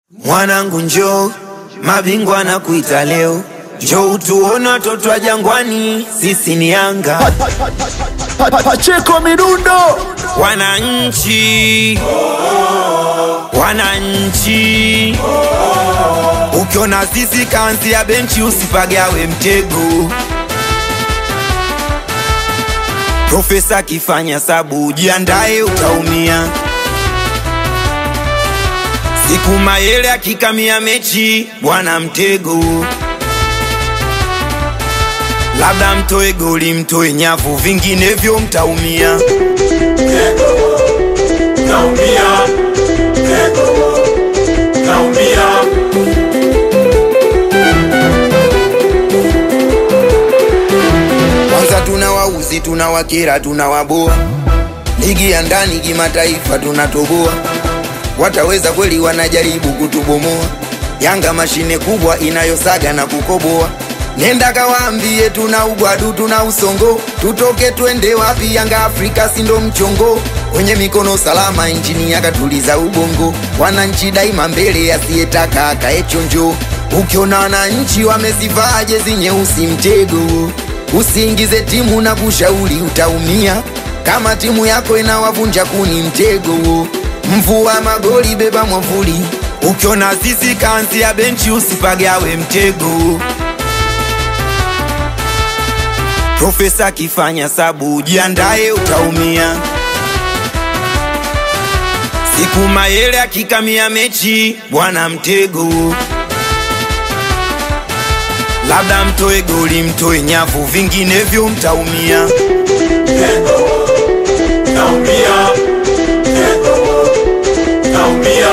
Mwanangu njoo, mabingwa na kuita leo, njoo utuone watoto wa Jangwani, sisi ni Yanga. Pa- pa- Pacheko Midundo Wananchi, wananchi, ukiona sisi kanzi ya benchi usipagawe mtego. Profesa akifanya sabu ujiandae, utaumia. Siku Mayele akikamia mechi, bwana mtego. Labda mtoe goli, mtoe nyavu, vinginevyo mtaumia. Naumia, Eko, naumia, Kwanza tuna wauzi, tuna wakera, tuna waboa. Ligi ya ndani kimataifa tunatoboa. Wataweza kweli? Wanajaribu kutubomoa. Yanga mashine kubwa inayosaga na kukoboa. Nenda kawaambie tuna ugwadu, tuna usongo, tutoke twende wapi? Yanga Afrika si ndo mchongo, kwenye mikono salama, injini yakatuliza ubongo. Wananchi daima mbele, asiyetaka akae chonjo. Ukiona wananchi wamezivaa jezi nyeusi, mtego Usiingize timu na kushauri utaumia. Kama timu yako inawavunja kuni, mtego. Mvua magoli, beba mwavuli. Ukiona sisi kanzi ya benchi, usipagawe mtego. Profesa akifanya sabu, ujiandae, utaumia. Siku Mayele akikamia mechi, bwana mtego. Labda mtoe goli, mtoe nyavu, vinginevyo mtaumia. naumia, Eko, naumia,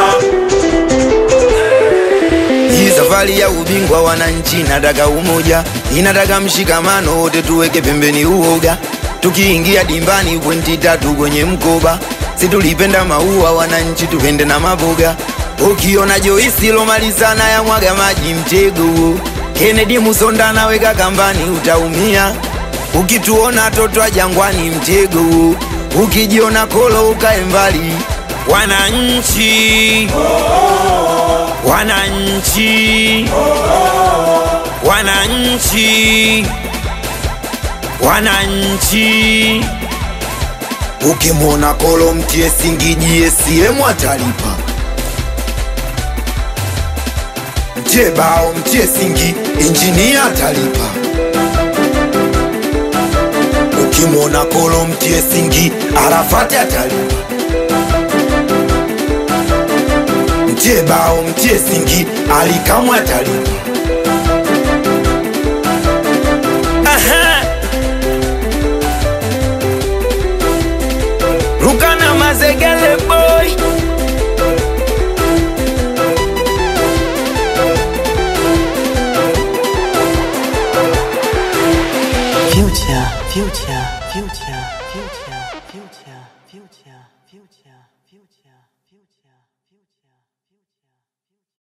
Hii safari ya ubingwa wananchi inataka umoja, inataka mshikamano, wote tuweke pembeni uoga. Tukiingia dimbani pointi tatu kwenye mkoba, si tulipenda maua wananchi, tupende na maboga. Ukiona Joisi lomalizana ya mwaga maji mtego, Kennedy Musonda naweka kambani, utaumia. Ukituona toto wa Jangwani mtego, ukijiona kolo ukae mbali. Wananchi wananchi wananchi wananchi ukimwona kolo mtie singijie siemu atalipa mtie bao mtie singi injinia atalipa ukimwona kolo mtie singi arafati atalipa mtie bao mtie singi alikamwe atalipa Aha. rukana mazegele boy Future, future, future, future.